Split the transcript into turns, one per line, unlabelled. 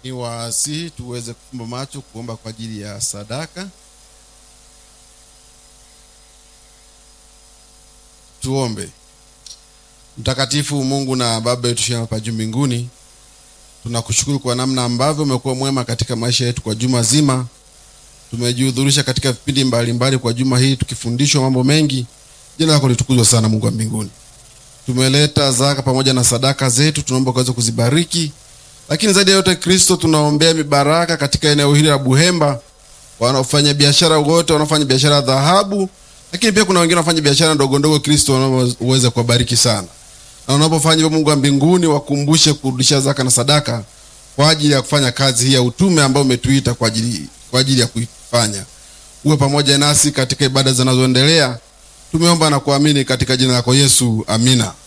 Ni wasihi tuweze kufumba macho kuomba kwa ajili ya sadaka. Tuombe. Mtakatifu Mungu na Baba yetu shema hapa juu mbinguni, tunakushukuru kwa namna ambavyo umekuwa mwema katika maisha yetu kwa juma zima. Tumejihudhurisha katika vipindi mbalimbali kwa juma hili tukifundishwa mambo mengi. Jina lako litukuzwe sana, Mungu wa mbinguni. Tumeleta zaka pamoja na sadaka zetu, tunaomba ukaweze kuzibariki, lakini zaidi ya yote Kristo, tunaombea mibaraka katika eneo hili la Buhemba, wanaofanya biashara wote, wanaofanya biashara ya dhahabu, lakini pia kuna wengine wanafanya biashara ndogo ndogo. Kristo, uweze kuwabariki sana, na unapofanya hivyo, Mungu wa mbinguni, wakumbushe kurudisha zaka na sadaka kwa ajili ya kufanya kazi hii ya utume ambayo umetuita kwa ajili kwa ajili ya kuifanya. Uwe pamoja nasi katika ibada zinazoendelea. Tumeomba na kuamini katika jina lako Yesu, amina.